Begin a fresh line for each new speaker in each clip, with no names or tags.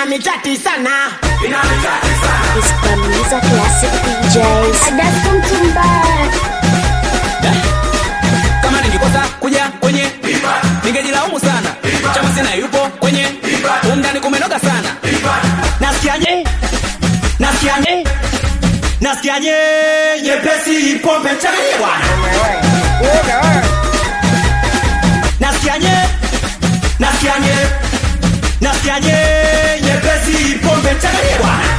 michati sana
Ispamiza Classic DJs.
Adasco mtumbaya
kama ningikosa kuja kwenye ningejilaumu sana chama sina yupo kwenye umndani kumenoga sana
nasikiaje nasikiaje nasikiaje nyepesi pombe changanye bwana nasikiaje nasikiaje nasikiaje nyepesi pombe changanye bwana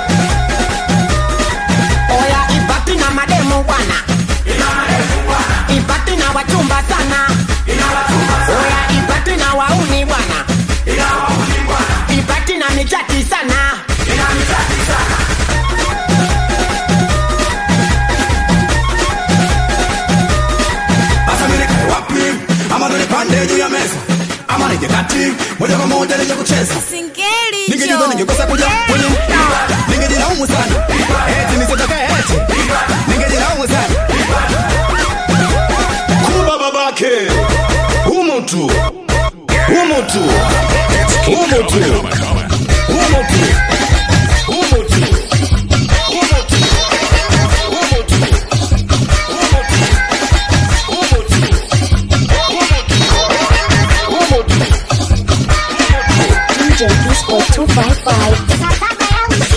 oya ibaki na mademu bwana ibaki na wachumba sana oya ibaki na wauni bwana ibaki na michati sana
Sasa mimi nikae wapi? Ama ndo nipande juu ya meza ama nije kati moja kwa moja nije kucheza
Singeli
ningejua ningekosa kuja kwenye ningejilaumu sana eti nisitoke eti ningejilaumu sana kuba babake humu tu humu tu humu tu humu tu humu tu humu tu humu tu humu tu humu tu humu tu
DJ Disco 255.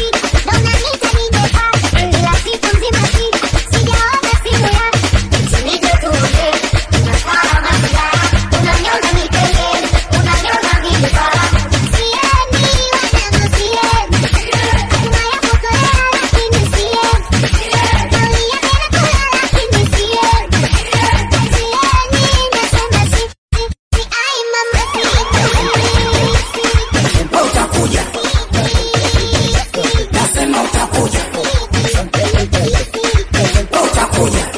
utakuja nasema utakuja utakuja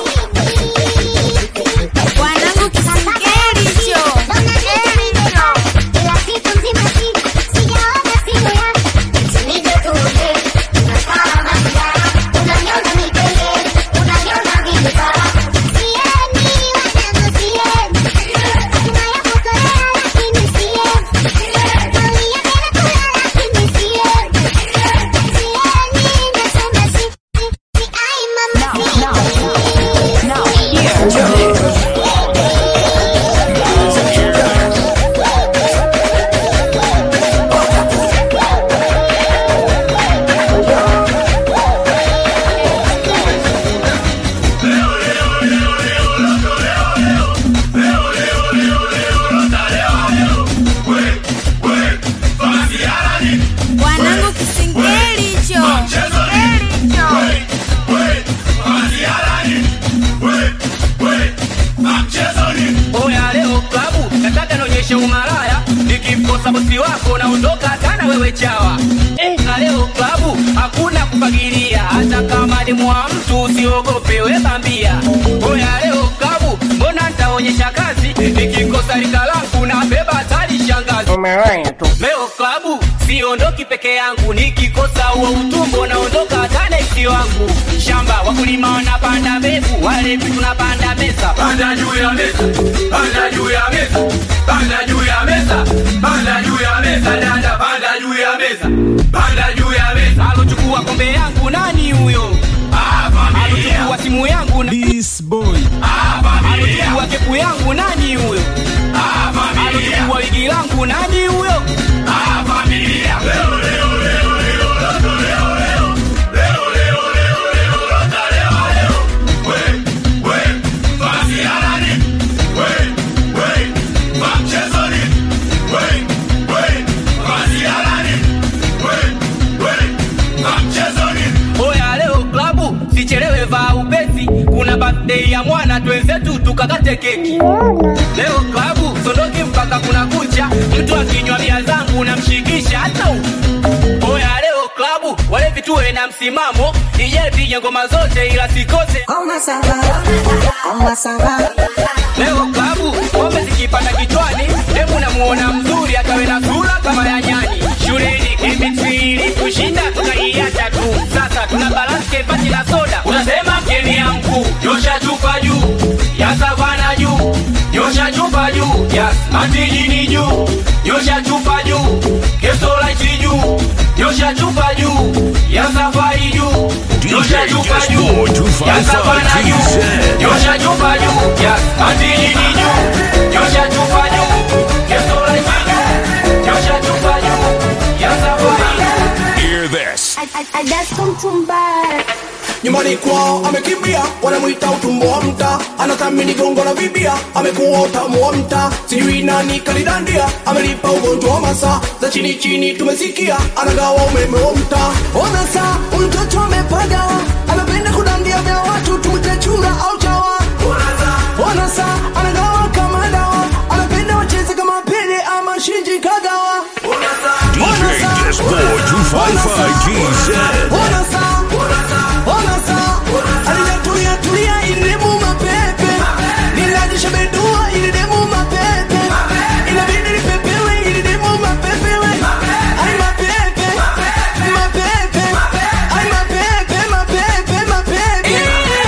Wanangu kisingeli hicho. Wanangu kisingeli hicho.
oya leo klabu nataka nionyeshe umalaya nikimkosa bosi wako naondoka sana wewe chawa eh, na leo klabu hakuna kufagilia hata kama ni mwa mtu usiogope webambia oya leo klabu mbona ntaonyesha kazi nikikosa rika langu na beba tali shangazi leo klabu siondoki peke yangu nikikosa huo utumbo naondoka tanesi wangu shamba wakulima wanapanda mbegu walevi tunapanda meza panda juu ya meza panda juu ya meza panda juu ya meza panda juu ya meza dada panda juu ya meza panda juu ya meza alochukua kombe yangu nani huyo alochukua simu yangu na... alochukua kepu yangu nani huyo alochukua wigi langu nani huyo oya leo klabu sichelewe vaa upesi kuna birthday ya mwana twenzetu tukakate keki leo klabu sondoki mpaka kuna kucha mtu akinywa bia zangu namshikisha hata huku. oya leo klabu wale vituwe na msimamo ije pige ngoma zote ila sikose leo klabu pombe zikipanda kichwani hebu namuona mzuri akawe na sura kama ya nyani shuleni chemistry kushinda tukaiacha tu sasa tuna balance kepati la soda unasema keni ya mkuu nyosha chupa juu ya savana juu nyosha chupa juu ya matijini juu nyosha chupa juu kestolaiti juu nyosha chupa juu ya safari juu nyosha chupa juu ya savana juu nyosha chupa juu ya atijini juu nyosha chupa juu kestolaiti juu nyosha chupa juu ya safari juu
Hear this.
nyumbani kwao amekimbia wanamwita utumbo wa mta anathamini gongo la vibia amekuwa utamu wa mta sijui nani kalidandia amelipa ugonjwa wa masa za chini chini tumesikia anagawa umeme wa mta ona saa mtoto amepagawa anapenda kudandia vya watu tumte chura au chawa ona saa anagawa kama dawa anapenda wacheze kama pele ama shinji kagawa
DJ Disco 255 GZ.
Ona saa, ona saa, alijatulia tulia ilidemu mapepe, nilajisha bedua ilidemu mapepe, inabidi nipepewe ilidemu mapepewe, ai mapepe, mapepe, ai mapepe, mapepe, mapepe.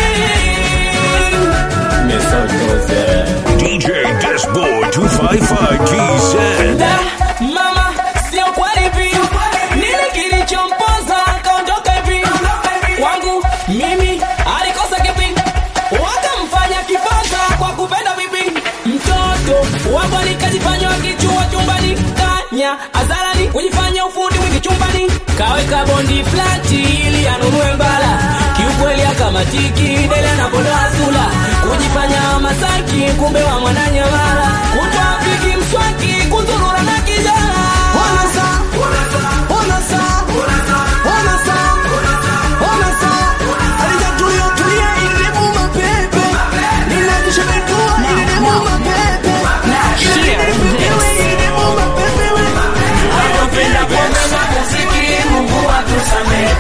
DJ Disco 255 GZ.
Da, mama sio kweli hivi nini kilichompoza akaondoka hivi kwangu mimi alikosa kipi wakamfanya kifaza kwa kupenda vipi mtoto wangu nikajifanya wakichua chumbani kanya azarani kujifanya ufundi mwingi chumbani kaweka bondi flati ili anunue mbala kiukweli akamatiki dele anapondoa sula kujifanya masaki kumbe wa mwananyamala kutwa piki mswaki kuzurura na kijana
Ona saa, ona saa, ona saa, ona saa, alijatulia tulia ilidemu mapepe, nilajisha bedua ilidemu mapepe, inabidi nipepewe ilidemu mapepewe.
Anapenda pombe na muziki, Mungu atusamehe.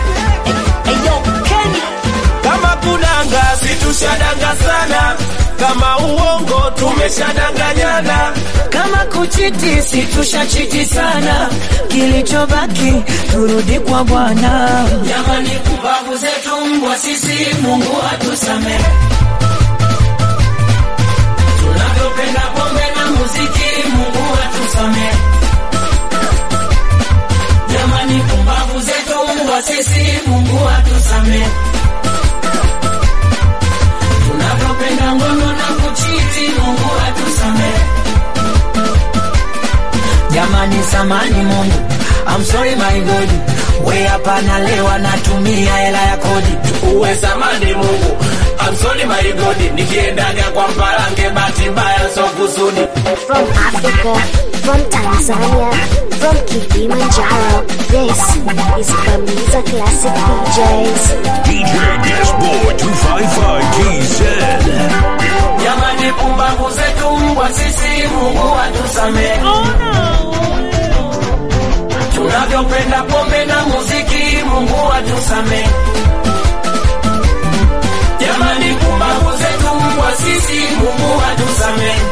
Kama kudanga situshadanga sana, kama uongo tumeshadanganyana.
kama kuchiti situshachiti sana kilichobaki turudi kwa bwana
Jamani, kumbavu zetu mbwa sisi, Mungu atusamehe. Tunavyopenda pombe na muziki, Mungu atusamehe. Jamani, kumbavu zetu mbwa sisi, Mungu atusamehe. Tunavyopenda ngono na kuchiti, Mungu atusamehe.
jamani samani mungu I'm sorry my God we hapa nalewa natumia hela ya kodi
uwe samani Mungu. I'm sorry my God, nikiendaga kwa mparange bahati mbaya so kusudi.
From Africa, from Tanzania, from Kilimanjaro, this is Bamiza Classic DJs.
DJ Disco 255 GZ.
Jamani, pumbavu zetu mbwa sisi, Mungu atusamehe. Tunavyopenda pombe na muziki, Mungu atusamehe. Jamani, pumbavu zetu mbwa sisi, Mungu atusamehe.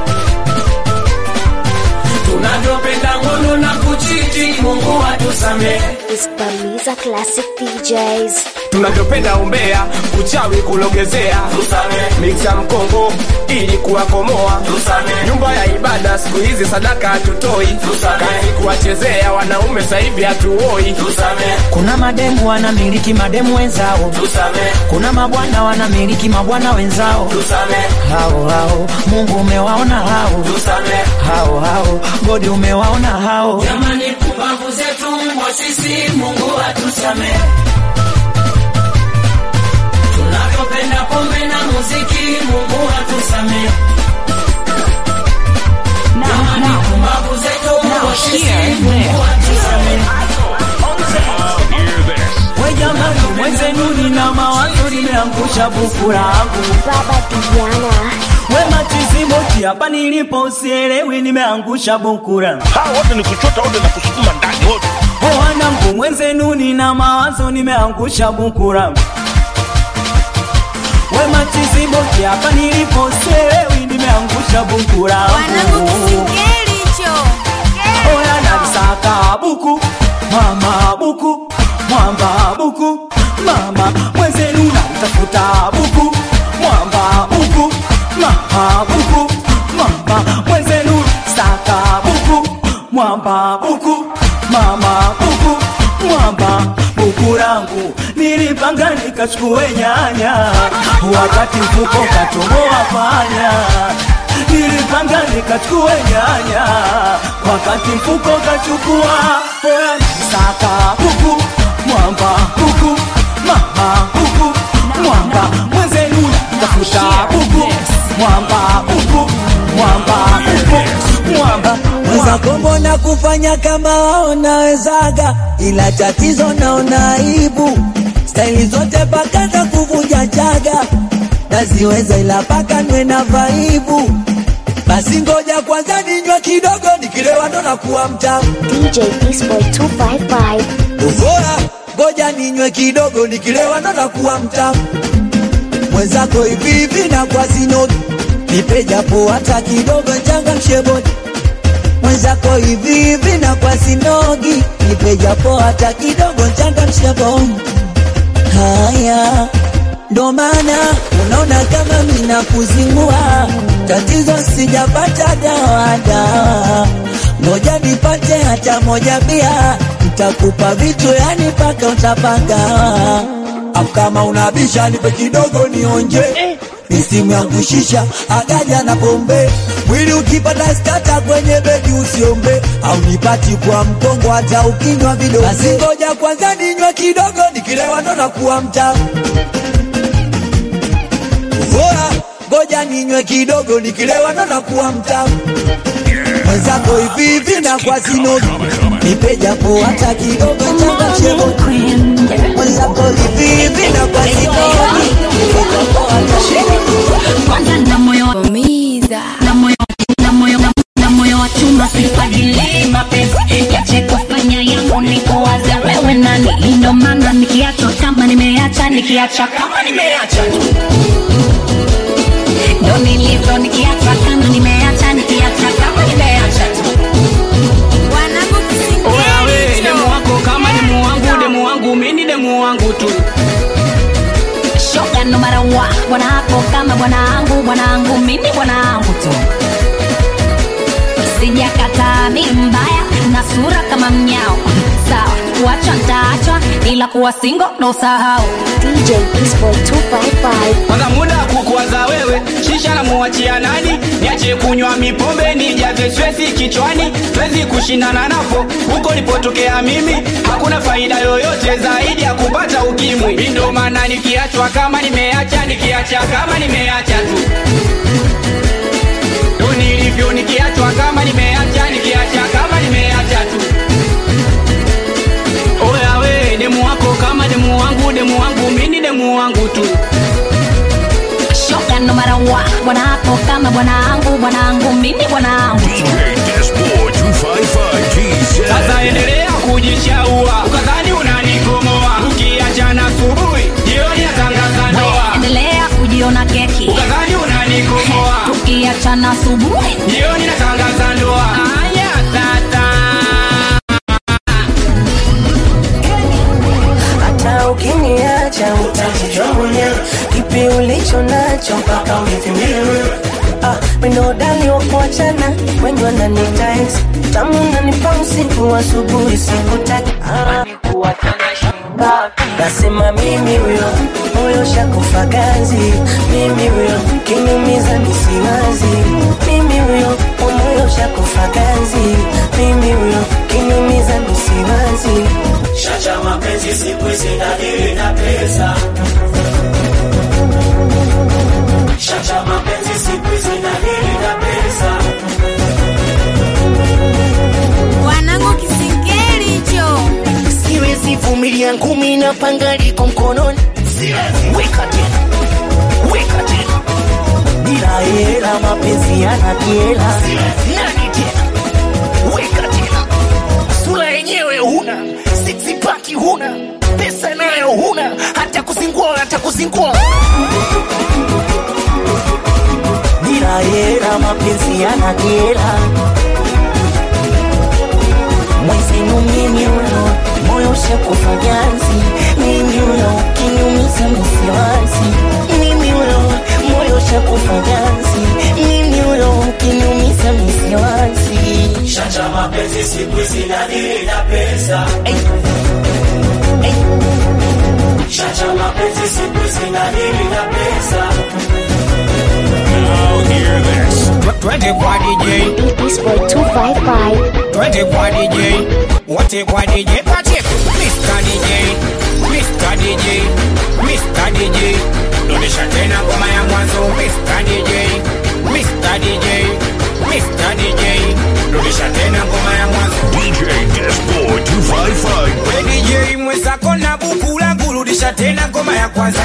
Tunavyopenda ngono na kuchiti, Mungu atusamehe.
Is Bamiza Classic DJs.
tunavyopenda umbea, uchawi kulogezea, miksa mkongo ili kuwakomoa, nyumba ya ibada siku hizi sadaka hatutoi, kazi kuwachezea wanaume sasa hivi hatuoi,
kuna mademu wanamiliki mademu wenzao kuna mabwana wanamiliki mabwana wenzao hao hao mungu umewaona hao hao hao godi umewaona hao
Jamani, pumbavu zetu mbwa sisi, Mungu atusamehe. Tunavyopenda pombe na muziki, Mungu atusamehe. Jamani, pumbavu zetu mbwa sisi, Mungu atusamehe.
Hear this.
we jamani mwenzenu nina mawazo nimeangusha buku langu
Baba Diana.
we matizimoti hapa nilipo usielewi nimeangusha buku langu
Hawa wote ni kuchota wote na kusukuma ndani wote.
O wanangu mwenzenu nina mawazo nimeangusha buku langu we matizimoti hapa nilipo usielewi nimeangusha buku langu
Wanangu kisingeli hicho.
Oya nalisaka buku mama buku mwamba buku mama mwenzenu nalitafuta buku mwamba buku mama buku mama mwenzenu saka buku mwamba buku mama buku mwamba buku langu nilipanga nikachukue nyanya wakati mfuko katoboa panya nilipanga nikachukue nyanya wakati mfuko kachukua oya saka buku mwamba buku mama buku mwamba mwenzenu tafuta buku mwamba buku mwamba buku mwamba
mwenzako mbona kufanya kama wao nawezaga, ila tatizo naona aibu. Staili zote paka za kuvunja chaga naziweza, ila paka nwe na vaibu. Basi ngoja kwanza ninywe kidogo, nikilewa ndo nakuwa mtamu.
DJ Beastboy 255.
Uvora, ngoja ninywe kidogo, nikilewa ndo nakuwa mtamu. Mwenzako hivi hivi na kwa sinogi, nipe japo hata kidogo, changamshe bodi mwenzako hivi hivi na kwa sinogi, nipe japo hata kidogo, changamshe bodi. Haya, ndo maana unaona kama mina kuzingua, tatizo sijapata dawa dawa, ngoja nipate hata moja bia, nitakupa vitu yani paka utapanga. Au kama unabisha nipe kidogo nionje misimu yangu shisha agaja na pombe mwili ukipata stata kwenye bedi usiombe au nipati kwa mkongo hata ukinywa vidogo basi ngoja kwanza ninywe kidogo nikilewa ndo nakuwa mtamu bora ngoja ninywe kidogo nikilewa ndo nakuwa mtamu mwenzako hivi hivi na kwa sinogi nipe japo hata kidogo changa chebo mwenzako hivi hivi na kwa sinogi nipe japo hata
kwanza na moyo wa kuumiza na moyo na moyo na, na moyo wa chuma sifadili mapenzi yache kufanya yangu ni kuwaza wewe nani ndo maana nikiacha kama nimeacha nikiacha kama nimeacha tu ndo nilivyo nikiacha kama nimeacha nikiacha kama nimeacha tu
Oya we, demu wako kama demu wangu, demu wangu mini demu wangu tu.
shoga no matter what bwana hapo kama bwanangu bwanangu mimi bwanangu tu sijakataa mi mbaya na sura kama mnyao sawa kuachwa ntaachwa ila kuwa singo ndo sahau
DJ Beastboy 255.
Kwanza muda wa kukuwaza wewe, shisha na muachia nani? Niache kunywa mipombe nijaze stresi kichwani, siwezi kushindana napo huko nilipotokea mimi. Hakuna faida yoyote zaidi ya kupata ukimwi. Mi ndo maana nikiachwa kama nimeacha, nikiacha kama nimeacha tu ndo nilivyo, nikiachwa kama nimeacha, nikiacha kama nimeacha tu. Oya we, demu wako kama demu wangu, demu wangu mini demu wangu tu.
shoga no matter what bwana hapo kama bwanangu bwanangu mimi bwanangu tu
DJ Dashboard 255 GZ.
Sasa endelea kujishaua, ukadhani unanikomoa. Ukiachana asubuhi, jioni natangaza ndoa.
endelea kujiona keki
Ukadhani unanikomoa,
tukiachana asubuhi
jioni natangaza ndoa. Aya tata,
hata ukiniacha utajijua mwenyewe kipi ulicho nacho mpaka univimbie ah, minodali wa kuachana wengi wananita ex tamu nanipa usiku asubuhi sikutaki ah, nasema mimi huyo moyo shakufa ganzi mimi huyo kinumiza misiwazi mimi huyo moyo shakufa ganzi mimi huyo kinumiza misiwazi
Shacha mapenzi siku hizi nadili na pesa. Shacha mapenzi siku hizi nadili na pesa.
wanangu kisingeli hicho
siwezi vumilia ngumi na panga liko mkononi weka tena weka tena bila hela mapenzi yanakiela nani tena weka tena sura yenyewe huna sixpaki huna pesa nayo huna hata kuzingua hata kuzingua bila hela mapenzi yanakiela mwenzenu mimi ulo moyo shakufa ganzi mimi ulo kinyumiza misiwazi mimi ulo moyo shakufa ganzi mimi ulo kinyumiza misiwazi
Chacha mapenzi siku hizi nadili na pesa. Chacha mapenzi siku hizi nadili na pesa.
Now hear this.
Twende kwa DJ,
Beat Boy 255.
twende kwa DJ, wote kwa DJ, Pacheco, Mr. DJ, Mr. DJ, Mr. DJ, rudisha tena ngoma ya mwanzo, Mr. DJ, Mr. DJ, Mr. DJ, rudisha tena ngoma ya mwanzo.
DJ Disboy 255.
We DJ mwenzako na buku langu, rudisha tena ngoma ya kwanza.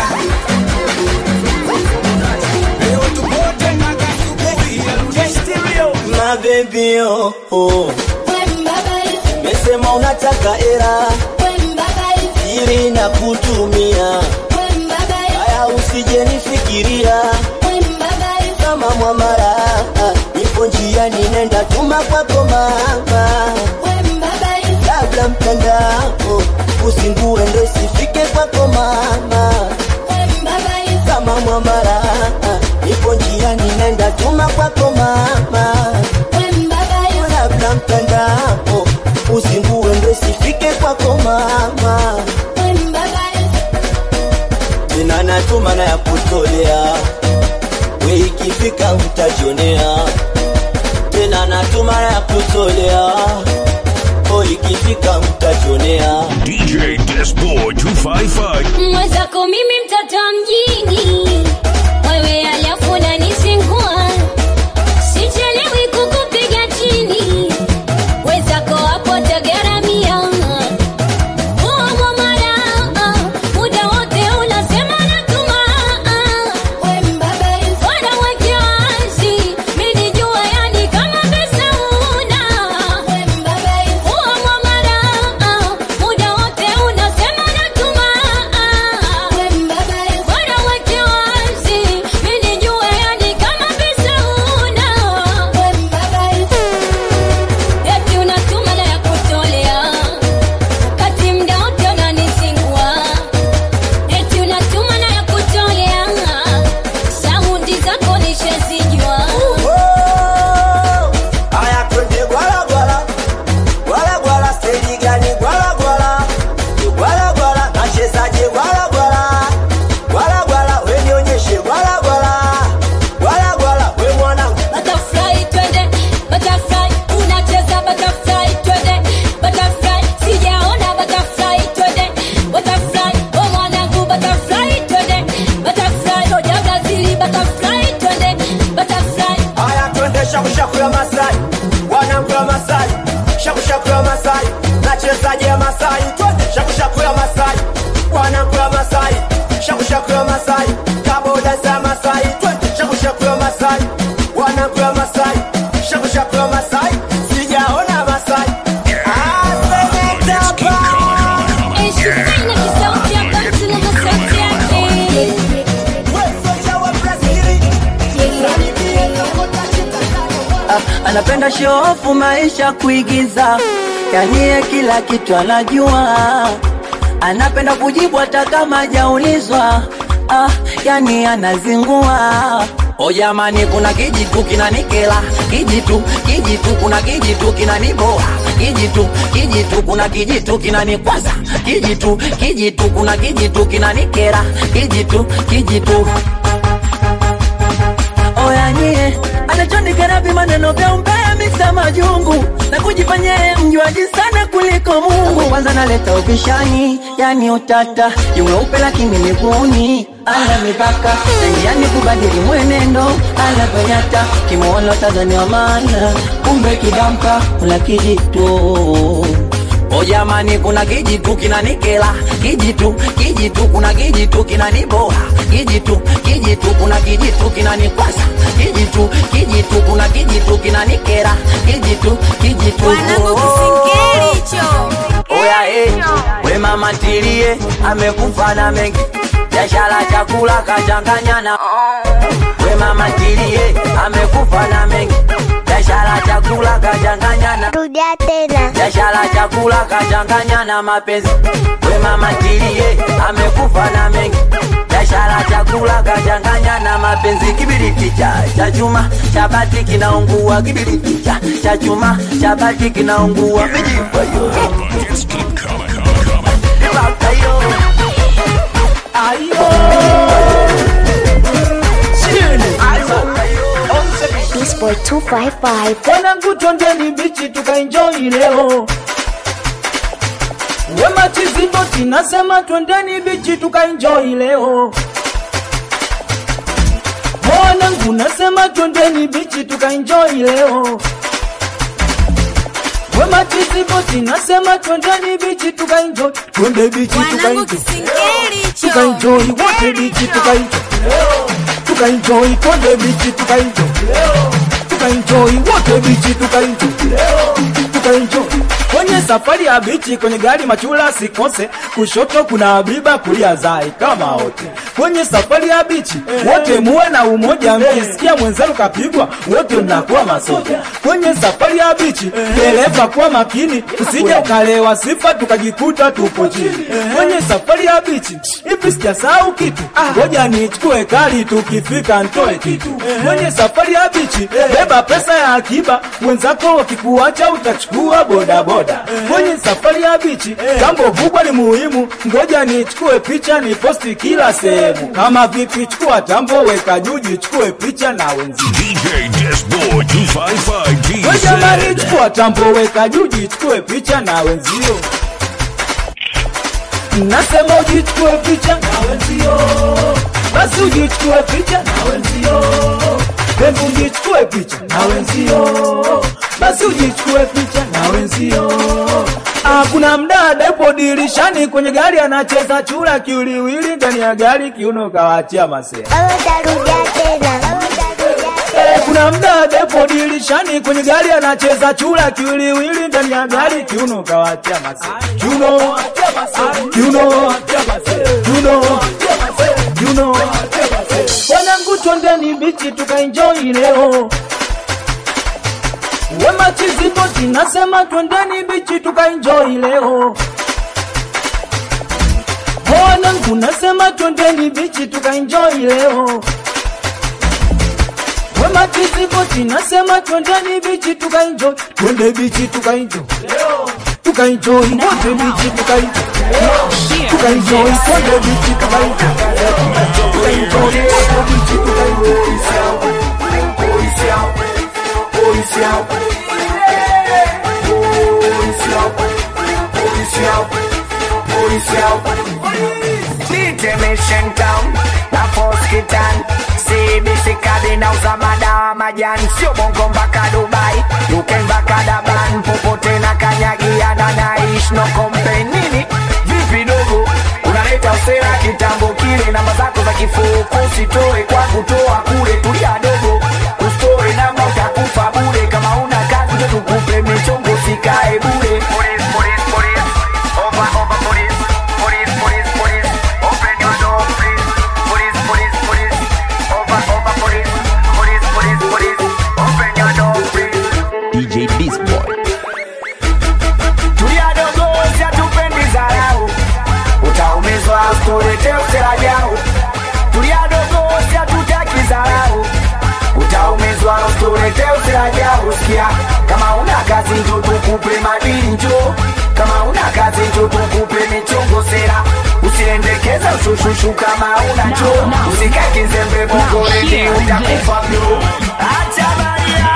Leo tupo tena kasubuhi, rudisha stereo.
My baby oh, oh. Mesema unataka era siri na kutumia haya usije nifikiria kama mwamara nipo njiani nenda tuma kwako mama labda mtandao usingue ndo isifike kwako mama kama mwamara nipo njiani nenda tuma kwako mama labda mtandao usingue ndo isifike kwako mama tena natuma na ya kutolea we ikifika utajionea tena natuma na ya kutolea o ikifika utajionea
DJ Disboy 255.
mwenzako mimi mtoto wa mjini wewe alafu unanisingua sichelewi kukupiga chini wenzako hapo tagaramia uo mara muda wote unasema natuma Bora weke wazi, mimi nijue yani kama pesa una. Uo mwamara, muda wote unasema natuma. Bora weke wazi, mimi nijue yani kama pesa una. Eti unatuma na ya kutolea, wakati muda wote unanisingua. Eti unatuma na ya kutolea, saundi zako nishazijua.
Aya twende gwala gwala gwala gwala steji gani gwala gwala gwala gwala nachezaje gwala gwala gwala gwala we nionyeshe gwala gwala gwala gwala we mwanangu
Butterfly twende, butterfly unacheza butterfly twende, butterfly sijaona butterfly twende, butterfly oh mwanangu butterfly twende, butterfly roja Brazili butterfly twende, butterfly
Aya twende shaku shaku ya Masai wanangu ya Masai shaku shaku ya Masai nachezaje ya Masai twende shaku shaku ya Masai wanangu ya Masai shaku shaku ya Masai kaboda za Masai twende shaku shaku ya Masai wanangu ya Masai shaku shaku ya Masai sijaona Masai Ah, seneta pa.
Eh, Shufina kisauti ya kati na masauti yake.
Wewe soja wa Brazili. Salimie Sokota Chita.
Ah, anapenda shofu maisha kuigiza yanie kila kitu anajua anapenda kujibu hata kama hajaulizwa ah, yani anazingua o jamani kuna kijitu kinanikela kijitu kijitu kuna kijitu kinaniboa kijitu kijitu kuna kijitu kinanikwaza kijitu kijitu kuna kijitu kinanikera kijitu kijitu oyanie anachonikerapi maneno vya umbea miksa majungu na kujifanya yeye mjuaji sana kuliko Mungu. Kwanza naleta ubishani, yani utata, yumeupe lakini miguuni ana mipaka naingiani kubadili mwenendo anavyonyata kimwona Tanzania maana kumbe kidamka kuna kijitu O jamani, kuna kijitu kinanikela, kijitu kijitu, kuna kijitu kinaniboa, kijitu kijitu, kuna kijitu kinanikwasa, kijitu kijitu, kuna kijitu kinanikera, kijitu kijitu.
Wanangu kisingeli hicho.
Oya eh, we mama tilie, amekufa na mengi, biashara chakula kachanganya na we mama tilie, amekufa na mengi, biashara chakula kachanganya na
Rudia tena.
biashara chakula kachanganya na mapenzi we mama tilie amekufa na mengi biashara
biashara chakula kachanganya na mapenzi kibiriti cha cha chuma cha bati kinaungua kibiriti cha cha chuma cha bati kinaungua vijifayo
Beast Boy 255.
Mwanangu twendeni bichi tukaenjoy leo. Wema Chiziboti nasema twendeni bichi tukaenjoy leo. Mwanangu nasema twendeni bichi tukaenjoy leo. Wema Chiziboti nasema twendeni bichi tukaenjoy. Twende bichi
Mwanangu
tukaenjoy.
kisingeli hicho.
Tukaenjoy wote bichi tukaenjoy. Tukaenjoy twende bichi tukaenjoy. Tukaenjoy wote bichi tukaenjoy. Tukaenjoy kwenye safari ya bichi kwenye gari machula sikose kushoto kuna abiba kulia zai kama wote kwenye safari ya bichi wote muwe na umoja mkisikia mwenzenu kapigwa wote mnakuwa masoja kwenye safari ya bichi dereva kuwa makini usije ukalewa sifa tukajikuta tupo chini kwenye safari ya bichi hivi sijasahau kitu ngoja nichukue kali tukifika ntoe kitu kwenye safari ya bichi beba pesa ya akiba wenzako wakikuacha utachukua bodaboda kwenye safari ya bichi jambo kubwa ni muhimu ngoja nichukue picha ni posti kila sehemu kama vipi chukua tambo weka juu jichukue picha na wenzio
DJ Desboy 255
We jamani
TZ.
chukua tambo weka juu jichukue picha na wenzio nasema ujichukue picha na wenzio basi ujichukue picha na wenzio hebu ujichukue picha na wenzio basi ujichukue picha na wenzio Ah, kuna mdada yupo dirishani kwenye gari anacheza chura kiwiliwili ndani ya gari kiuno kawachia masea
Tarudia tena.
Eh, kuna mdada yupo dirishani kwenye gari anacheza chura kiwiliwili ndani ya gari kiuno kawachia masea kiuno kiuno kiuno kiuno wanangu twendeni bichi tukaenjoy leo wema chiziboti nasema twendeni bichi tukaenjoy leo wanangu nasema twendeni bichi tukaenjoy leo wema chiziboti nasema twendeni bichi tukaenjoy twende bichi tukaenjoy tukaenjoy wote bichi tukaenjoy tukaenjoy twende bichi tukaenjoy tukaenjoy wote bichi tukaenjoy
Detention town na Foskitan CBC kadi nauza madawa majani sio bongo mpaka Dubai UK mpaka Daban popote na kanyagiana naish no complain nini vipi dogo unaleta usera kitambo kile namba zako za kifuko usitoe kwa kutoa kule tulia dogo ustoe namba utakufa bure kama una kazi ndio tukupe michongo sikae bure police police police over over police police police police open your door please police police police over over police police police police open your door please
DJ Beast Boy.
tulia dogo siatupendi zarau utaumizwa usitulete usera jau tulia dogo siatutaki zarau utaumizwa usitulete usera jau sikia kama una kazi njo tukupe madini njo kama una kazi njo tukupe michongo sera usiendekeza ushushushu kama una njo usikake nzembe bongoleni utakufa bro acha baria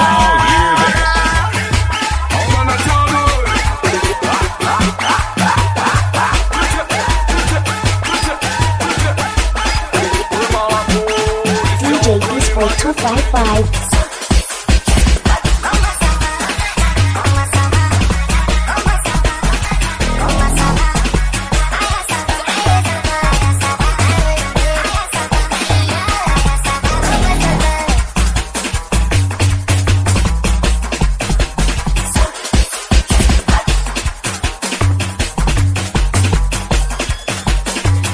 DJ Beast Boy 255.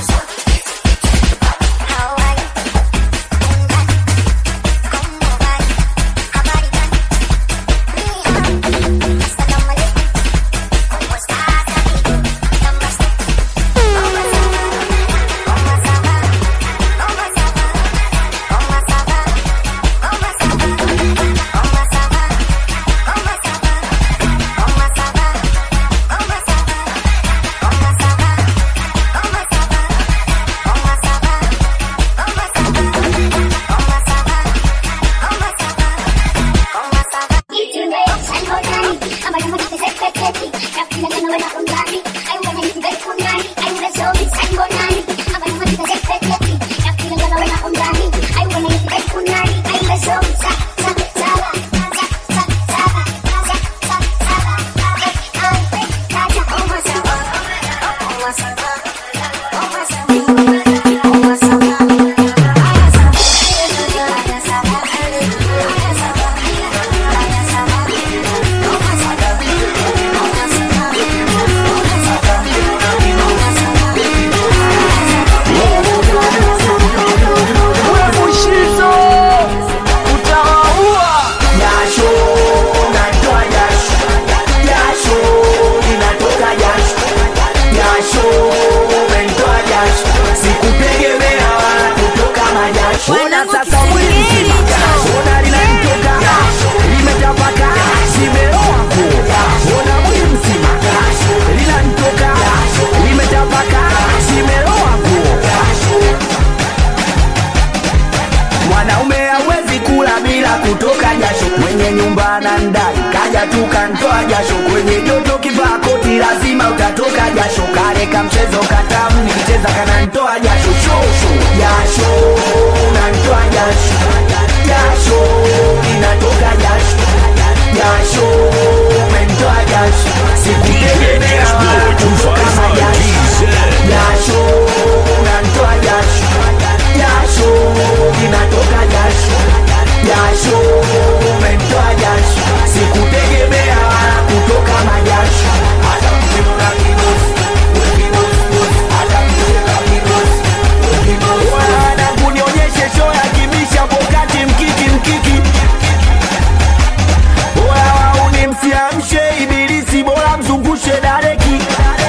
How I
Mushizo utawaua. Jasho natoa jasho, jasho linatoka jasho, jasho umenitoa jasho, sikutegemea wala kutoka majasho. Ona sasa mwili mzima ona linanitoka limetapaka, zimeloa nguo. Ona mwili mzima linanitoka limetapaka, zimeloa nguo. Mwanaume hawezi kula bila kutoka jasho, mwenye nyumba anandai kaja tu kantoa jasho, kwenye joto kivaa koti lazima utatoka jasho, kale kamchezo katamu nikicheza kanantoa jasho, shosho jasho unantoa jasho, jasho linatoka jasho, jasho umentoa jasho, sikutegemea wala kutoka majasho, jasho unantoa jasho, jasho linatoka jasho, jasho umenitoa jasho, sikutegemea wala kutoka majasho. Hata mkiona kidosi, kidosi, hata mkiona kidosi, kidosi. Wana kunionyeshe show ya kibisha pokati mkiki mkiki Oya wauni msiamshe ibilisi bora mzungushe dareki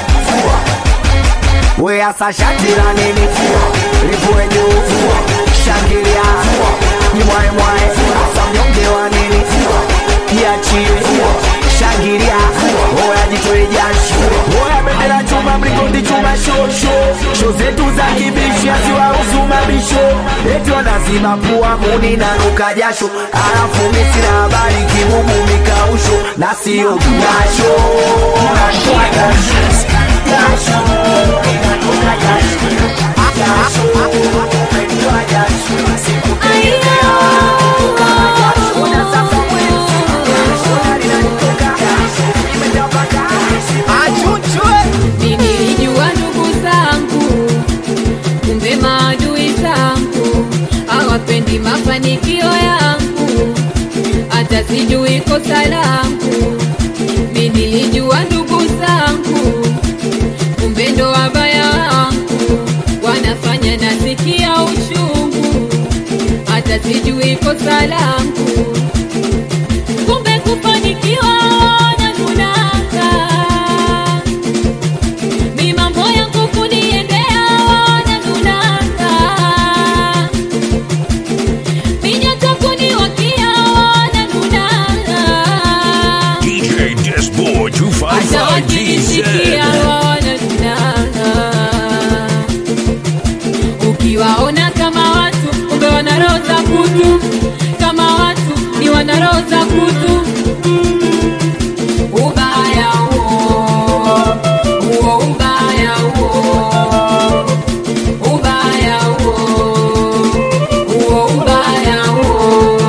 We asa shati la nini Livue juu Shangilia Jimwae mwae Asa mnyonge wa nini Jiachie Shangilia Oya jitoe jasho Oya bendera chuma mlingoti chuma shosho Sho zetu za kibishi haziwahusu mabisho Eti wanazima pua muni na nuka jasho Alafu mimi sina habari kibubu mikausho Na sio jasho Natoa jasho Jasho Inatoka jasho Jasho Umetoa jasho Sikutegemea kutoka jasho Ona sasa mwezi Jasho linatoka Limetapaka Achuchwe
Nilijua ndugu zangu, kumbe maadui zangu hawapendi mafanikio yangu, hata sijui kosa langu. Mi nilijua ndugu zangu, kumbe ndo wabaya wangu, wanafanya nasikia uchungu, hata sijui kosa langu. Kumbe kufanikiwa wananunaka mi mambo yangu kuniendea wananunanga minyata kuniwakia wananunanga
DJ Disboy
hata
255
wakinisikia
DZ.
wananunanga ukiwaona kama watu kumbe wana roho za kutu kama watu ni wana roho za kutu ubaya huo huo ubaya huo ubaya huo huo ubaya huo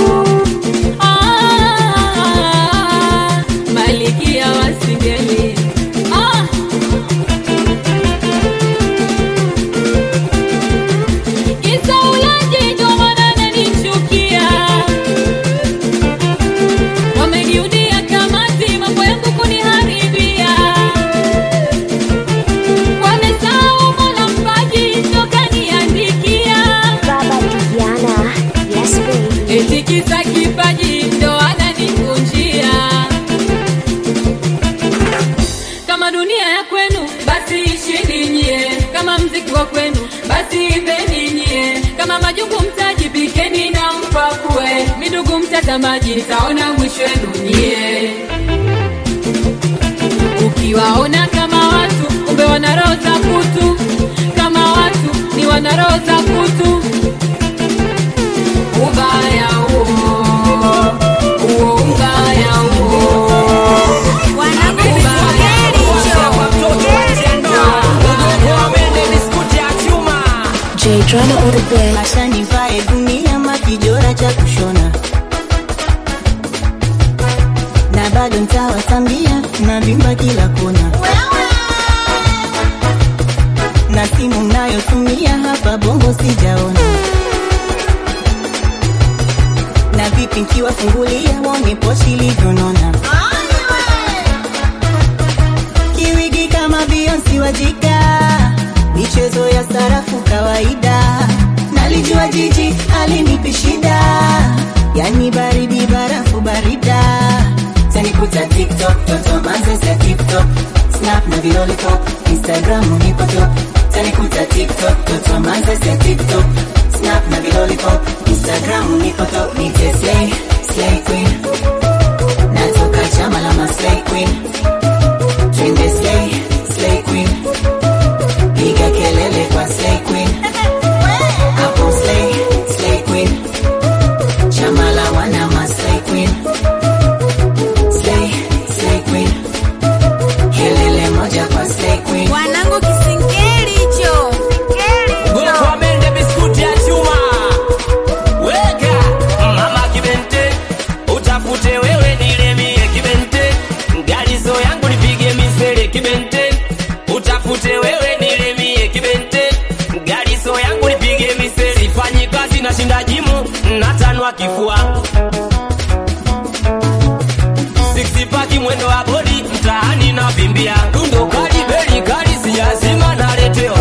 ah, malikia wasingeli ah. Kisa ulaji ndio maana nanichukia wameniudia kamati mambo yangu kuniharibia wamesahau mola mpaji toka niandikia
Baba Diana, yes baby.
eti kisa kipaji ndo ananikunjia kama dunia ya kwenu basi ishini nyie kama mziki wa kwenu basi imbeni nyie kama majungu mtajipikeni na mpakue midugu mtazamaji nitaona mwisho wenu nyie ukiwaona kama watu kumbe wana roho za kutu kama watu ni wana roho za kutu ubaya huo huo ubaya huo
Drama on the bed.
Acha nivae dunia makijora cha kushona na bado ntawatambia na vimba kila kona na simu mnayotumia hapa bongo sijaona na vipi nkiwafungulia wone poshi ilivyonona kiwigi kama Beyonce wajika michezo ya sarafu kawaida nalijua jiji alinipi shida yani baridi barafu barida tanikuta tiktok toto manzes ya tiktok snap na vilolipop instagram nipo top tanikuta tiktok toto manzes ya tiktok snap na vilolipop instagram nipo top nite slay slay queen natoka chama la maslay queen twende slay slay queen piga kelele kwa slay queen hapo slay slay queen chama la wana maslay queen slay slay queen kelele moja kwa slay queen
wanangu kisingeli hicho
Gokwa mende biskuti ya chuma weka mama kibente utafute wewe nilemie kibente ngalizo yangu nipige misele kibente utafute wewe nilemie kibente ngalizo yangu nipige misele sifanyi kazi na shinda jimu natanwa kifua Six pack mwendo wa bodi mtaani na vimbia dundo kali beli kali sijazima naletewa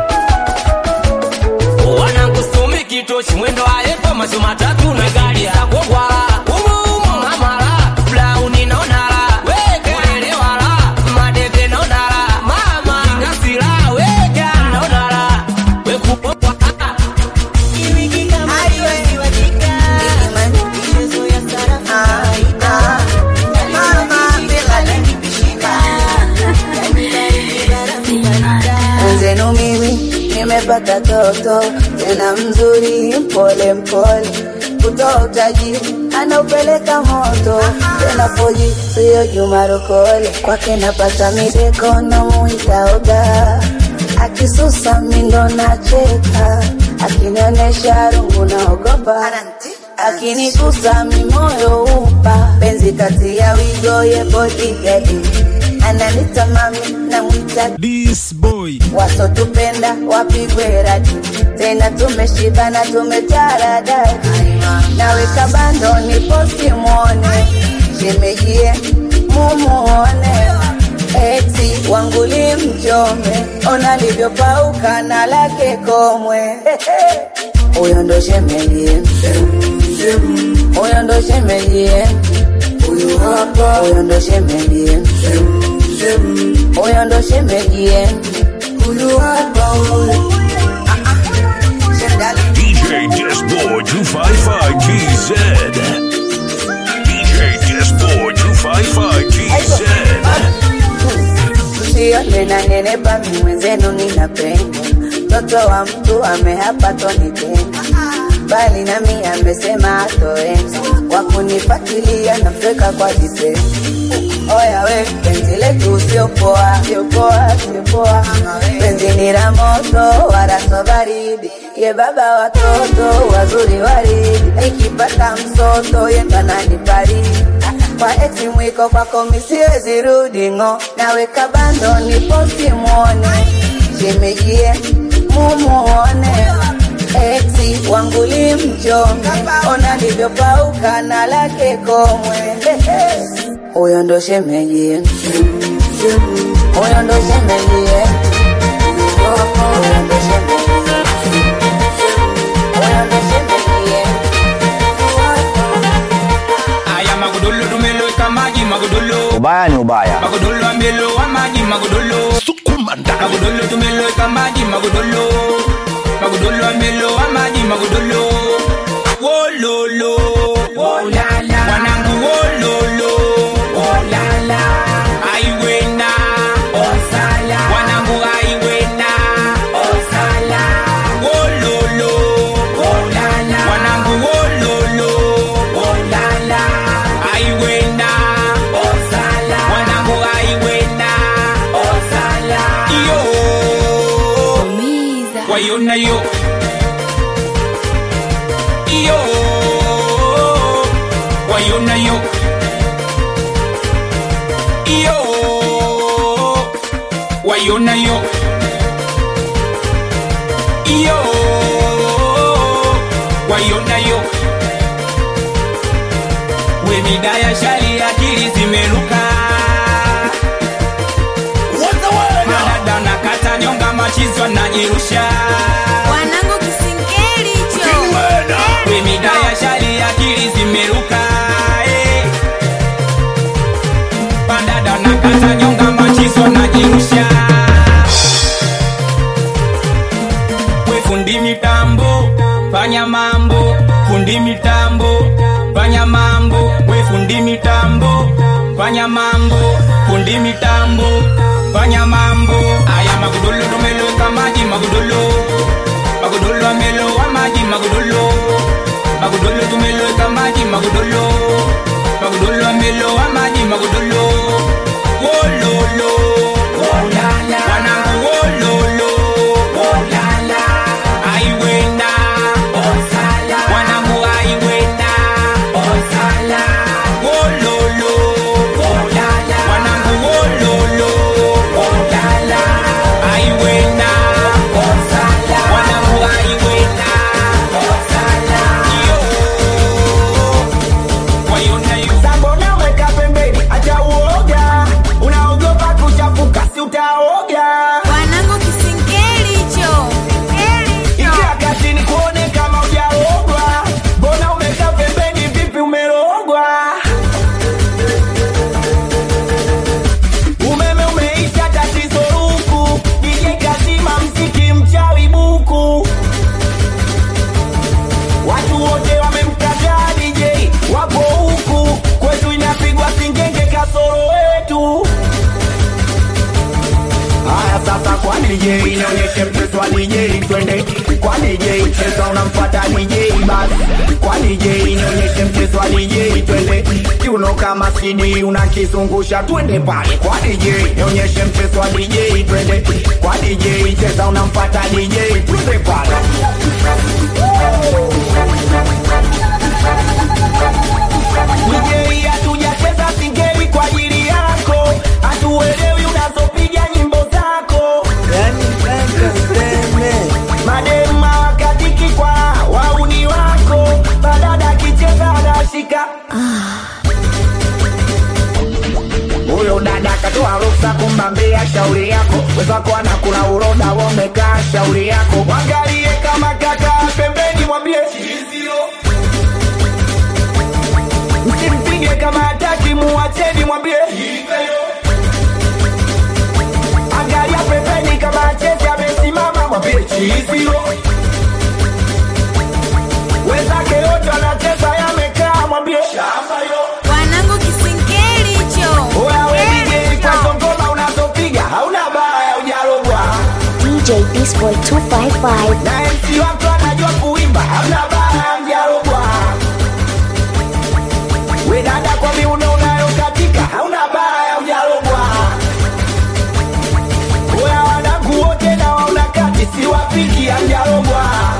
wanangustumi kitochi mwendo ayepa macho matatu na gari ya kogwala umuumu mamala blauni nonala kulelewala madebe nonala mama ingasila weka nonala wekupokwa
Kiwigi kama Beyonce wajika michezo ya sarafu kawaida nalijua jiji alinipi shida yani baridi barafu barida
Mwenzenu mimi nimepata toto tena mzuri, mpole mpole, kutoa utajiri anaupeleka moto tena poji, siyo Juma Rokole, kwake napata mideko na muitaoga, akisusa mindo nacheka, akinionyesha rungu naogopa akinigusa mimoyo upa penzi kati ya wigo ye bodigadi ananita mami na mwita
This boy
wasotupenda wapigwe radi tena tumeshibana tumetaradadi naweka bando ni posti mwone shemejie mumuone eti wanguli mchome ona livyopauka na lake komwe huyo ndo shemejie huyo ndo shemejie huyo hapa huyo ndo shemejie huyo ndo shemejie huyu hapa huyu
DJ Disboard 255 GZ. DJ Disboard 255 GZ.
Usione na nenepa mi mwenzenu ninapenda mtoto wa mtu amehapa tonitenda bali nami amesema atoenda wakunipatilia nafeka kwa vitendo oya we penzi letu siopoa siopoa siopoa penzi ni la moto wala so baridi ye baba watoto wazuri waridi ikipata msoto yendanani baridi kwa eti mwiko kwako misiwezi rudi ng'o naweka bando ni posti mwone shemejie mumuone eti wanguli mchome ona livyopauka na lake komwe huyo ndo shemejie huyo ndo shemejie huyo ndo shemejie huyo ndo shemejie
aya magodolo tumeloweka maji magodolo
ubaya ni ubaya
magodolo amelowa maji magodolo magodolo tumeloweka maji magodolo magodolo amelowa maji magodolo wololo wanangu wololo aiwena wanangu aiwena wololo wanangu wololo aiwena wanangu aiwena iyo waiona yo waiona yo iyo waiona yo iyo waiona yo we midaya shali akili zimeruka madada na kata nyonga machizwa na jirusha
wanangu kisingeli hicho
we midaya shali akili zimeruka eh. madada na kata nyonga machizwa na jirusha we fundi mitambo fanya mambo fundi mitambo fanya mambo we fundi mitambo fanya mambo fundi mitambo fanya mambo aya magudolo tumeloweka maji magudolo magudolo amelowa maji magudolo magudolo tumeloweka maji magudolo magudolo amelowa maji magudolo wololo wanangu wololo aiwenda wanangu aiwenda wololo wanangu wololo aiwenda wanangu aiwenda
Sambona weka pembeni, acha uoga. Unaogopa kuchafuka, si utaoga.
wanangu kisingeli hicho
Ingia kazini kuone kama hujaogwa. Mbona umekaa pembeni, vipi umerogwa? Umeme umeisha, tatizo huku. DJ kazima mziki, mchawi buku. Watu wote wamemkataa DJ, wapo huku kwetu inapigwa singenge kasoro wetu. Haya sasa kwa DJ nionyeshe mchezo wa DJ twende kwa DJ cheza unamfuata DJ basi kwa DJ nionyeshe mchezo wa DJ twende kiuno kama CD unakizungusha twende pale kwa DJ nionyeshe mchezo wa DJ twende kwa DJ cheza unamfuata DJ twende pale DJ hatujacheza singeli kwa ajili yako hatuelewi unazopiga nyimbo zako madema wakatiki kwa wauni wako badada akicheza anashika huyo dada katoa ruksa kumbambia shauri yako wezako anakula uroda wamekaa shauri yako mwangalie kama kaka pembeni mwambie msimpige kama hataki muacheni mwambie angalia pembeni kama achezi amesimama mwambie chiizio wenzake yote wanacheza yamekaa mwambie shamba yo
wanangu kisingeli hicho
Oya we DJ kwa hizo ngoma unazopiga hauna baya ujarogwa
DJ Beast Boy 255.
na MC wako anajua kuimba hauna baya mjarogwa we dada kwa miuno unayokatika hauna baya ujarogwa Oya wanangu wote na wauna kati siwapiki amjarogwa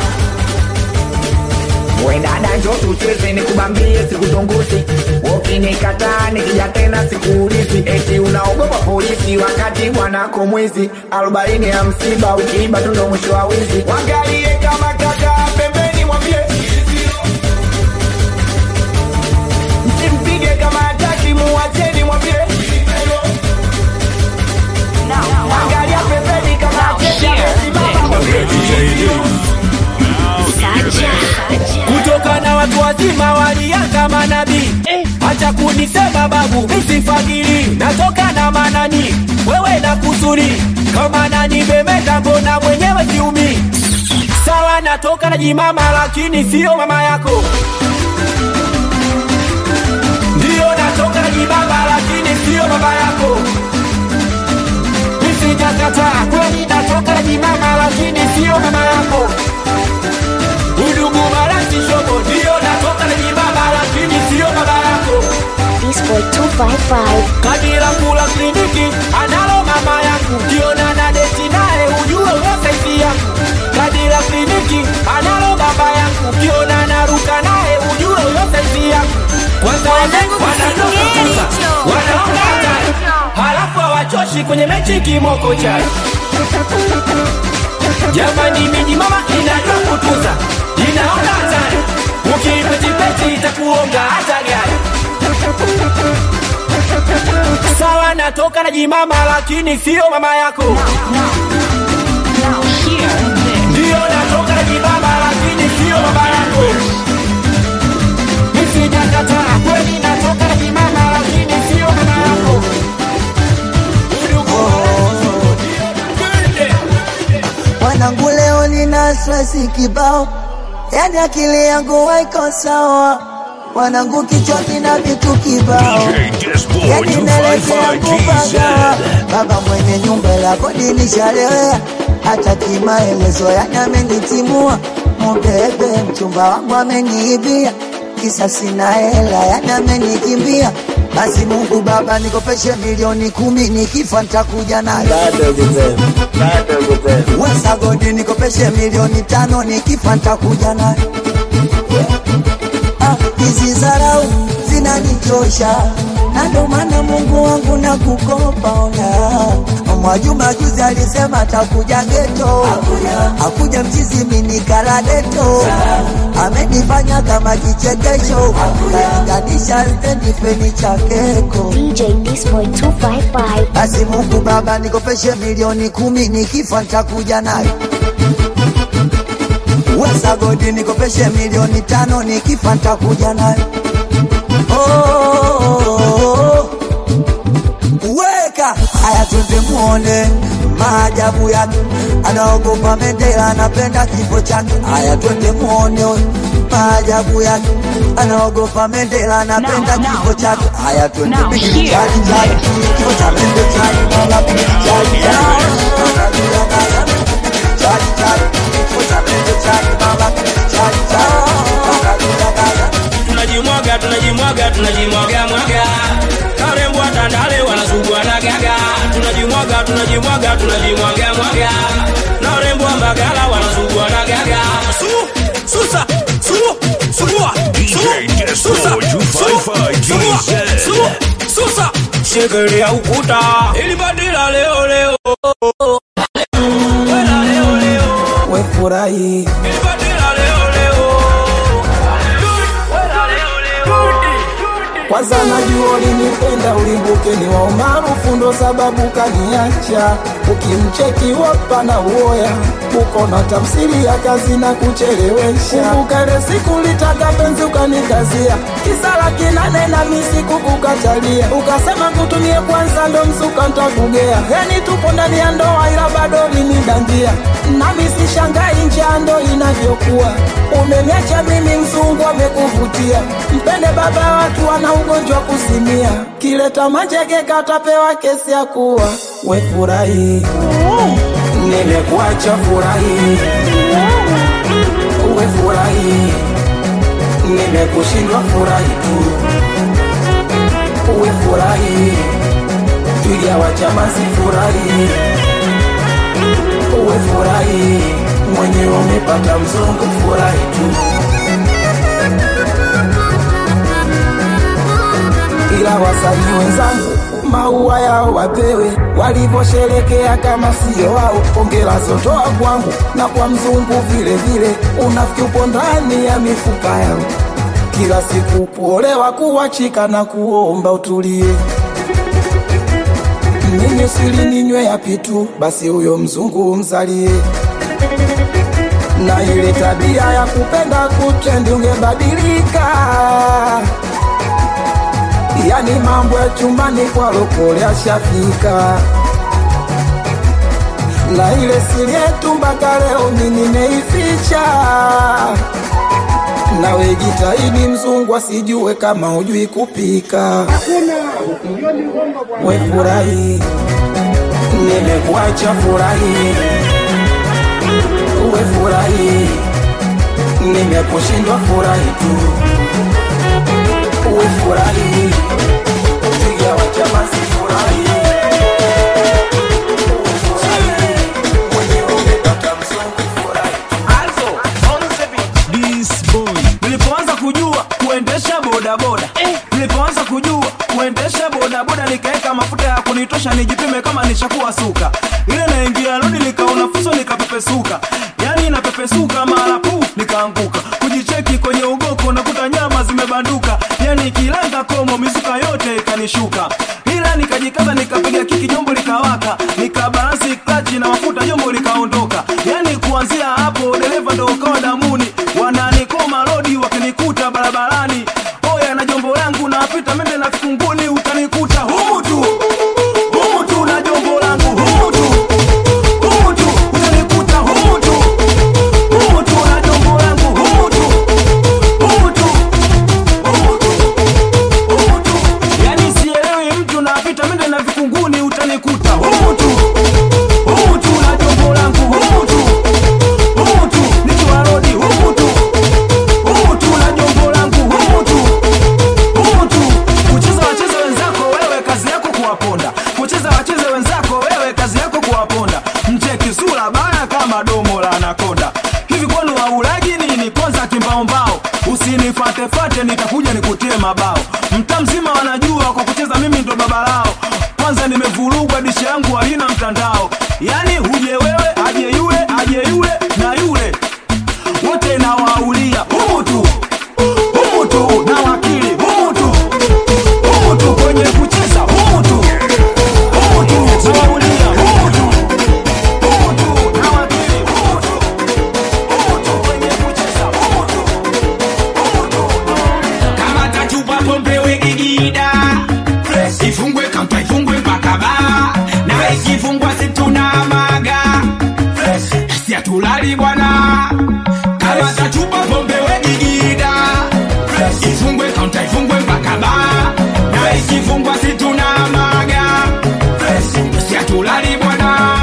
we dada njo tucheze nikubambie sikuzungusi ukinikataa nikija tena sikuulizi eti unaogopa polisi wakati mwanako mwizi arobaini ya msiba ukiiba tu ndo mwisho wa wizi wangalie kama kaka pembeni mwambie msimpige kama hataki muwacheni mwambie angalia pembeni kama hataki amesimama mwambie
kutoka na watu wazima walianza manabii acha kunisema babu misifagili natoka na manani wewe na kusuri kama nani bemeta mbona mwenyewe siumi sawa natoka na jimama lakini sio mama yako ndiyo natoka na jibaba lakini sio baba yako misijakataa kweli natoka na jimama lakini sio mama yako udugu marasi shobo ndiyo natoka na jibaba lakini sio baba yako
Beast Boy 255.
kadira kula kliniki analo mama yangu kiona na deti naye ujue we saizi yangu kadira kliniki analo baba yangu kiona naruka naye ujue we saizi yangu kwanza
wanangu kutuza wanaona hatari halafu hawachoshi kwenye mechi kimoko chai jamani miji mama inajua kutuza inaona hatari ukipetipeti itakuonga hata gari sawa natoka na jimama lakini sio mama yako ndiyo natoka na jimama lakini sio mama yako misijakataa kweli natoka na jimama lakini sio mama yako
Mwanangu leo nina stresi kibao, yani akili yangu haiko sawa. Mwanangu kichwa kina vitu kibao, yani naelekea kupagawa. Baba mwenye nyumba la kodi nishalewea, hata kimaelezo yani amenitimua. Mubebe mchumba wangu ameniibia, kisa sina hela yani amenikimbia. Basi Mungu Baba nikopeshe milioni kumi, nikifa nitakuja nayo. Wesa godi nikopeshe milioni tano, nikifa nitakuja nayo. Ah, hizi zarau zinanichosha na ndo maana Mungu wangu na kukopa ona. Mwajuma juzi alisema atakuja geto, akuja mchizi minikala deto, amenifanya kama kichekesho, kalinganisha stendi feni cha keko.
DJ Disboy 255.
Basi Mungu Baba nikopeshe milioni kumi, nikifa nitakuja nayo. Wesa godi nikopeshe milioni tano, nikifa nitakuja nayo. Oh, weka haya, twende muone maajabu yake. Anaogopa Mandela, anapenda kifo chake. Haya, twende muone maajabu yake. Anaogopa Mandela, anapenda kifo chake. Haya, twende chali chali, kifo cha Mandela chali, mama chali chali, chali chali, kifo cha Mandela chali, mama chali chali,
tunajimwaga tunajimwaga tunajimwaga mwaga karembwa tandale wanasugua na gaga tunajimwaga tunajimwaga tunajimwaga mwaga na urembwa mbagala wanasugua na gaga su susa su sugua su susa su sugua su susa shekelea ukuta ili badila leo leo Wela leo leo
wefurahi
ili badila leo leo
kwanza najua ulinipenda ulimbuke ni wa umaarufu ndo sababu kaniacha ukimcheki wapa na uoya uko na tafsiri ya kazi na kuchelewesha kumbuka ile siku litaka penzi ukanikazia kisala kinane na misi kukukatalia ukasema kutumie kwanza ndo msuka ntakugea yani tupo ndani ya ndoa ila bado linidangia nami sishangai njaa ndo inavyokuwa umeniacha mimi mzungu amekuvutia mpende baba watu wana ugonjwa kusimia kileta manjege katapewa kesi ya kuwa we furahi nimekuacha furahi we furahi nimekushindwa furahi tu we furahi twiga wa chama si furahi we furahi mwenyewe umepata mzungu furahi tu ila wasanii wenzangu maua yao wapewe walivyosherekea kama sio wao. Ongera zotoa kwangu na kwa mzungu vile vile, unafiki upo ndani ya mifupa yao. Kila siku kuolewa, kuachika na kuomba utulie. Mimi sili ninywe yapi tu, basi huyo mzungu mzalie na ile tabia ya kupenda kutrendi ungebadilika yani mambo ya chumbani kwa lokole ashafika na ile siri yetu mpaka leo mimi nimeificha nawe jitahidi mzungu asijue kama hujui kupika we furahi nimekuacha furahi we furahi nimekushindwa furahi tu we furahi piga wachama si furahi
nilipoanza kujua kuendesha bodaboda nilipoanza
kisha nijipime kama nishakuwa suka ile naingia rodi nikaona fuso nikapepesuka yani napepesuka mara pu nikaanguka kujicheki kwenye ugoko nakuta nyama zimebanduka yani kilanga komo mizuka yote ikanishuka ila nikajikaza nikapiga kiki jombo likawaka nikabalansi klachi na mafuta jombo likaondoka yani kuanzia hapo dereva ndo ukawa damuni wananikoma rodi wakinikuta barabarani oya na jombo langu napita mende na kunguni utanikuta humu tu humu tu na jombo langu humu tu humu tu utanikuta humu tu humu tu na jombo langu humu tu humu tu humu tu humu tu yani sielewi mtu napita mende na vikunguni utanikuta humu tu humu tu na jombo langu humu tu humu tu nikiwa rodi humu tu humu tu na jombo langu humu tu humu tu kucheza wacheze wenzako wewe kazi yako kuwaponda kucheza wacheze wenzako wewe kazi yako kuwaponda mcheki sura baya kama domo la anakonda hivi kwani waulaji nini kwanza kimbaombao usinifatefate nitakuja nikutie mabao mta mzima wanajua kwa kucheza mimi ndo baba lao kwanza nimevurugwa dishi yangu halina mtandao yani huje wewe aje yule aje yule na yule wote nawaulia humu tu humu tu na wakili humu tu humu tu kwenye kucheza humu tu humu tu nawaulia humu tu humu tu na wakili humu tu humu tu kwenye kucheza humu tu
kama tachupa pombe wegigida ifungwe kamta ifungwe mpaka baa na ikifungwa situna maga siatulali bwana kama tachupa pombe wegigida ifungwe kaunta ifungwe mpaka baa na ikifungwa situna maga siatulali bwana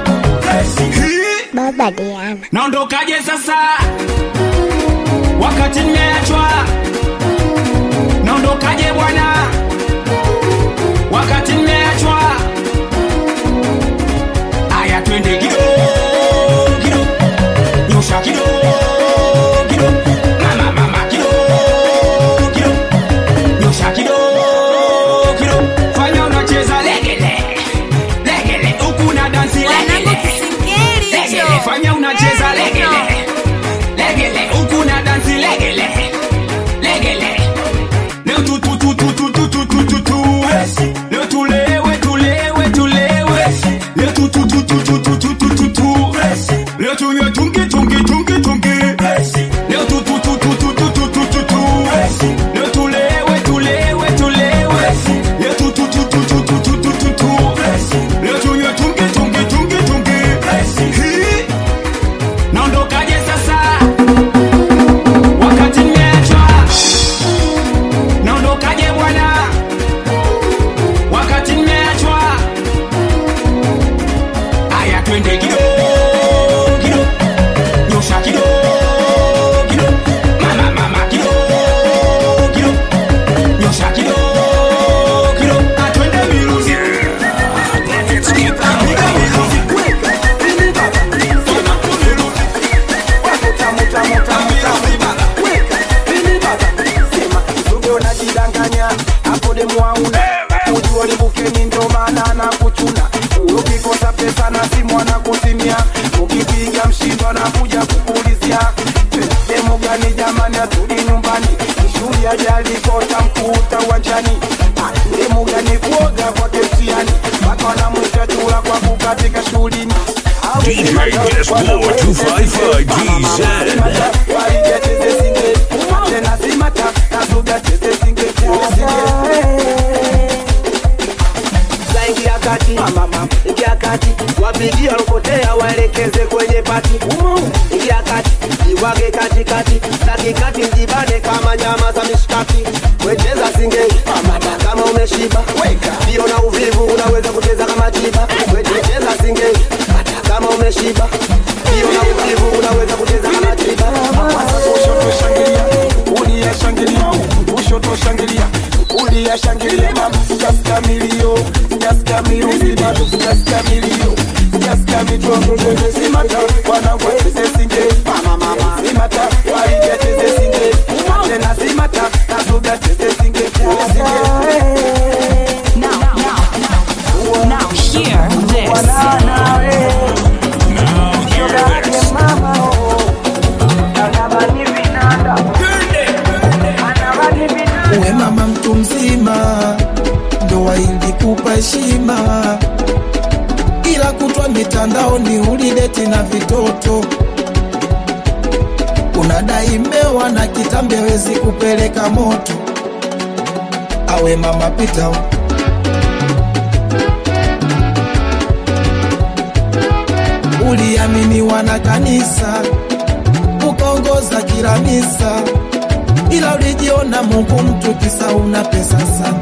Baba Diana.
naondokaje sasa wakati nimeachwa naondokaje bwana wakati nimeachwa aya twende kido kido nyosha kido kido mama mama kido kido nyosha kido kido fanya unacheza legele legele huku na dansi legele legele fanya unacheza legele legele huku na dansi legele legele leo tu tu tu tu tu tu tu tu tu tu leo tulewe tulewe tulewe leo tu tu tu tu tu tu tu tu tu tu leo tunywe tungi tungi tungi tungi leo tu tu tu tu tu tu tu tu tu tu leo tulewe tulewe tulewe leo tu tu tu tu tu tu tu tu tu tu leo tunywe tungi tungi tungi tungi Hii. naondokaje sasa wakati nimeachwa naondokaje bwana wakati nimeachwa aya twende kido kido nyosha kido kido mama mama kido kido nyosha kido kido atwende miruzi
unajidanganya hapo demu hauna ujua libukeni ndo maana na kuchuna ukikosa pesa na simu anakusimia ukipiga mshindo anakuja kukuulizia demu gani jamani atudi nyumbani shughuli ajali kota mkuta uwanjani Ah, demu gani kuoga kwake mtiani mpaka wanamwita chula kwa kukatika shughulini
DJ Despo 255 GZ.
Ingia kati, ingia kati, wapigie walopotea waelekeze kwenye pati. Ingia kati, jiwage katikati, katikati mjibane kama nyama za mishkaki. Wecheza singeli, kama umeshiba, ndio na uvivu unaweza kucheza kama tiba. Wecheza singeli, kama umeshiba, ndio na uvivu unaweza kucheza kama tiba. Kushoto shangilia, kulia shangilia, kushoto shangilia, kulia shangilia, just kamilio, just kamilio, just kamilio, just kamilio, simata, wanangu wacheze singeli, mama mama, simata, waige cheze singeli, tena simata, nazuga cheze singeli, singeli.
Now, now, now,
ila kutwa mitandaoni ulideti na vitoto unadai mbewa na kitambi hawezi kupeleka moto awe mama pita huko. uliaminiwa na kanisa ukaongoza kila misa, ila ulijiona Mungu mtu kisa una pesa sana.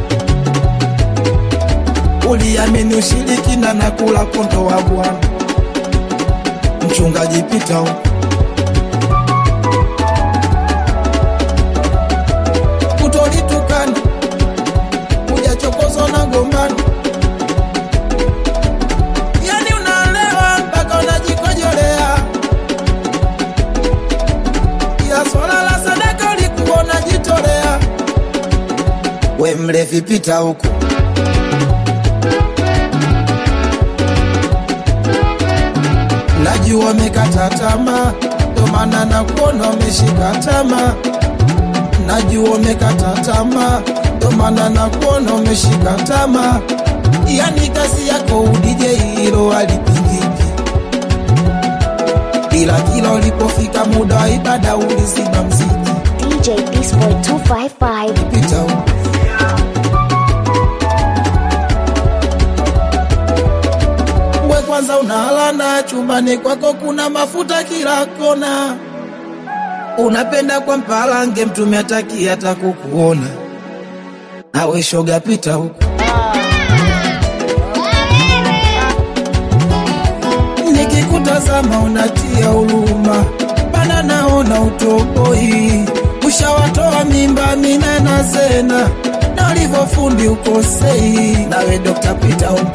Uliamini ushirikina na kula kondo wa Bwana. Mchungaji pita huko. Utolitukana ujachokozwa na gombano yani unalewa mpaka unajikojolea, ila swala la sadaka ulikuwa unajitolea. We mlevi, pita huku. Najua umekata tamaa, ndo maana nakuona umeshika tamaa. Najua umekata tamaa, ndo maana nakuona umeshika tamaa yani kazi yako udije hilo alipingiki, ila kila ulipofika muda wa ibada uliziba mziki.
DJ Beastboy 255.
Pita huko. We kwanza unalana chumbani kwako kuna mafuta kila kona, unapenda kwa mpalange mtume ataki hata kukuona. Awe shoga, pita huko. nikikutazama unatia huruma, bana naona utoboi, ushawatoa mimba mina na zena na ulivyofundi ukosei. Nawe Dr. Peter huko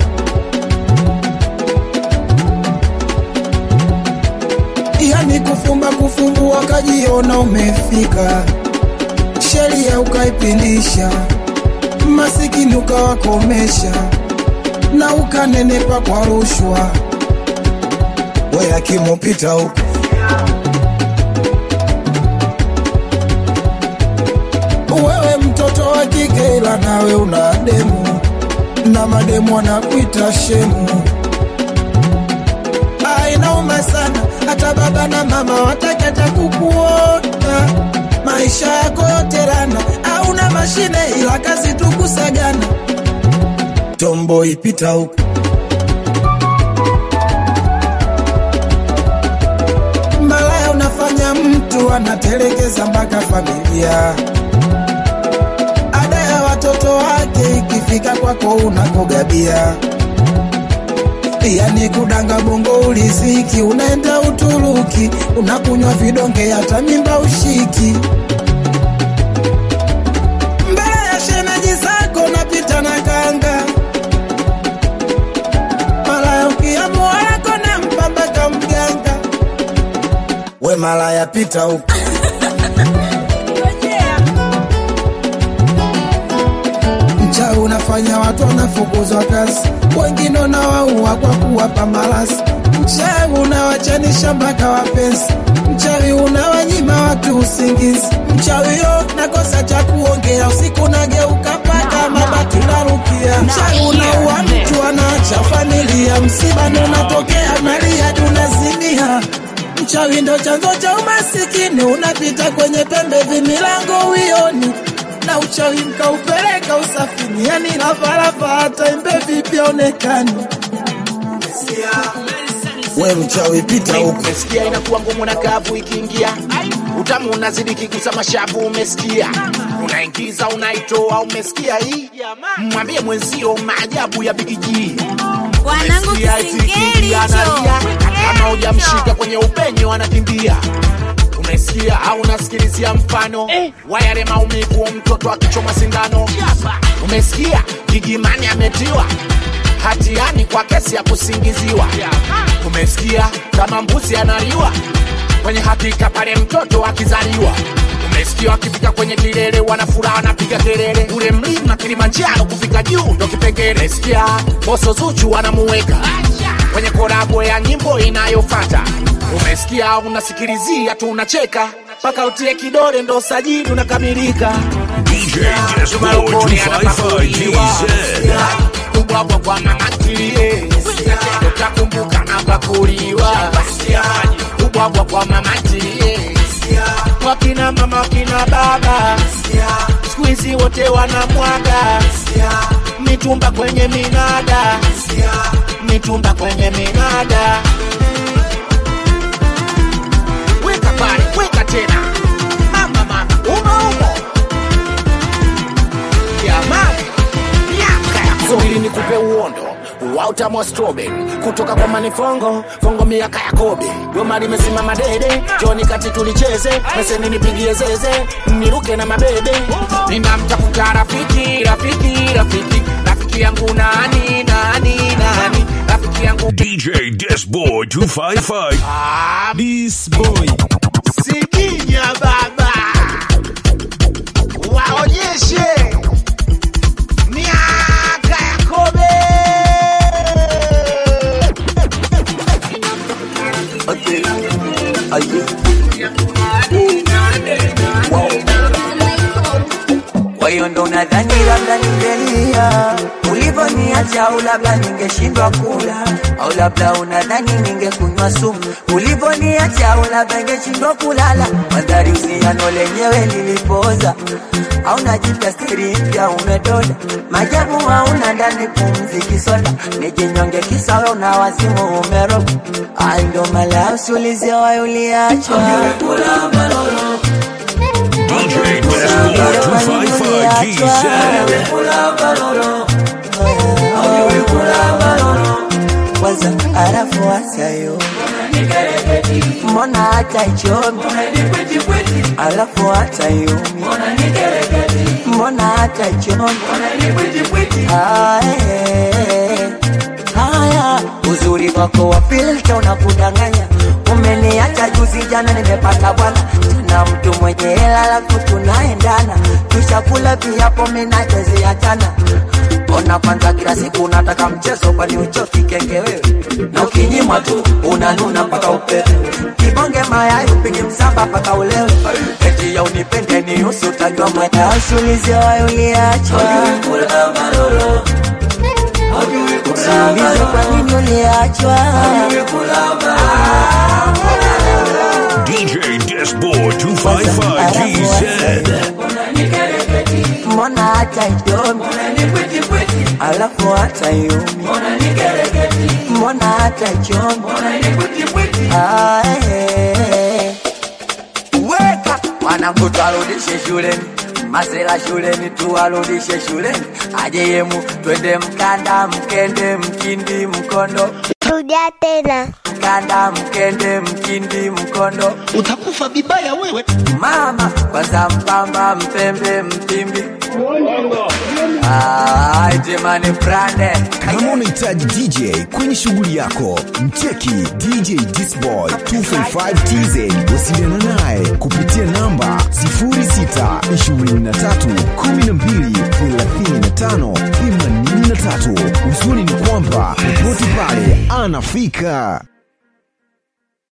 yani kufumba kufumbua, kajiona umefika, sheria ukaipindisha, masikini ukawakomesha na ukanenepa kwa rushwa we akimupita huko wewe mtoto wa kike ila nawe una demu na mademu wanakuita shemu Ah, inauma sana hata baba na mama wataki hata kukuona maisha yako yote rana hauna mashine ila kazi tu kusagana tombo ipita huko malaya unafanya mtu anatelekeza mpaka familia. Ada ya watoto wake ikifika kwako unakogabia, yani kudanga bongo uliziki, unaenda Uturuki unakunywa vidonge, hata mimba ushiki. Mbele ya shemeji zako napita na kanga, malaya ukiamua wako na mpambaka mganga we malaya pita huko mchawi unafanya watu wanafukuzwa kazi wengine unawaua kwa kuwapa malasi mchawi unawachanisha mpaka wapenzi mchawi unawanyima watu usingizi mchawi yo nakosa cha kuongea usiku nageuka paka mabati narukia mchawi unaua mtu anaacha familia msiba ndo unatokea nalia tunazimia Mchawi ndo chanzo cha umasikini, unapita kwenye pembe vimilango uioni, na uchawi mkaupeleka usafini, yani lavalava hata imbe vipi onekani. We mchawi pita huko.
umesikia inakuwa ngumu na kavu ikiingia utamu unazidi kigusa mashavu umesikia unaingiza unaitoa umesikia hii mwambie mwenzio maajabu ya bigiji
Wanangu
Umesikia eti
kisingeli
ikiingia
hicho.
analia, kama hujamshika kwenye upenyo anakimbia umesikia au unasikilizia mfano wa yale maumivu mtoto akichoma sindano umesikia gigimani ametiwa hatiani kwa kesi ya kusingiziwa umesikia kama mbuzi analiwa kwenye hakika pale mtoto akizaliwa umesikia wakifika kwenye kilele wanafuraha wanapiga kelele ule mlima kilimanjaro kufika juu ndo kipengele umesikia boso zuchu wanamuweka kwenye korabo ya nyimbo inayofata umesikia unasikilizia tu unacheka mpaka utie kidole ndo sajili unakamilika
DJ Discord 255 GZ.
kubwabwa kwa mama ntilie nakumbuka napakuliwa ubwabwa kwa mama ntilie wakina mama wakina baba siku hizi wote wanamwaga mitumba kwenye minada mitumba kwenye minada weka pale weka tena mama mama umo umo jamani miaka ya subiri nikupe uondo wa utamu wa strawberry kutoka kwa manifongo fongo miaka ya kobe goma limesimama dede joni kati tulicheze meseni nipigie zeze niruke na mabebe ninamtafuta rafiki rafiki rafiki rafiki yangu nani nani nani rafiki yangu
DJ Disboy 255.
This boy Sikinya baba Waonyeshe Miaka ya kobe
Kwa hiyo ndo nadhani labda ningelia ulivyoniacha, au labda ningeshindwa kula, au labda unadhani ningekunywa sumu ulivyoniacha, au labda ningeshindwa kulala. Mandhari usiano lenyewe lilipoza, au najipya stiri mpya umedoda, majabu hauna ndani pumzi kisoda, nijinyonge kisawe una wazimu umeroga, Ai, ndo mala usiulize wapi uliachwa
DJ Disboy 255 GZ.
kwanza arafu wasayo mbona hata ichomi alafu hata yumi mbona hata ichomi haya uzuri wako wa filta unakudanganya umeniacha juzi jana nimepata bwana tena mtu mwenye hela alafu tunaendana tushakula viapo minacheziachana ona kwanza kila siku unataka mchezo kwani uchoki kenge wewe na ukinyimwa tu unanuna mpaka upepe kibonge mayai upige msamba mpaka ulewe eti ya unipende ni usi utajua mwenda usiulize wayo uliachwa usiulize kwa nini uliachwa
DJ Disboy 255 GZ.
mbona hata idomi alafu hata yumi mbona hata chomi Ah, eh, eh. weka mwanangu twarudishe shuleni masela shuleni tuwarudishe shuleni aje yemu twende mkanda mkende mkindi mkondo
Rudia tena.
mkanda mkende mkindi mkondo
utakufa vibaya wewe
mama kwanza mpamba mpembe mpimbi Ah, jamani brande
Kama unahitaji DJ kwenye shughuli yako, mcheki DJ Disboy 255 TZ. Wasiliana naye kupitia namba 0623123583. Uzuri ni kwamba popote pale anafika.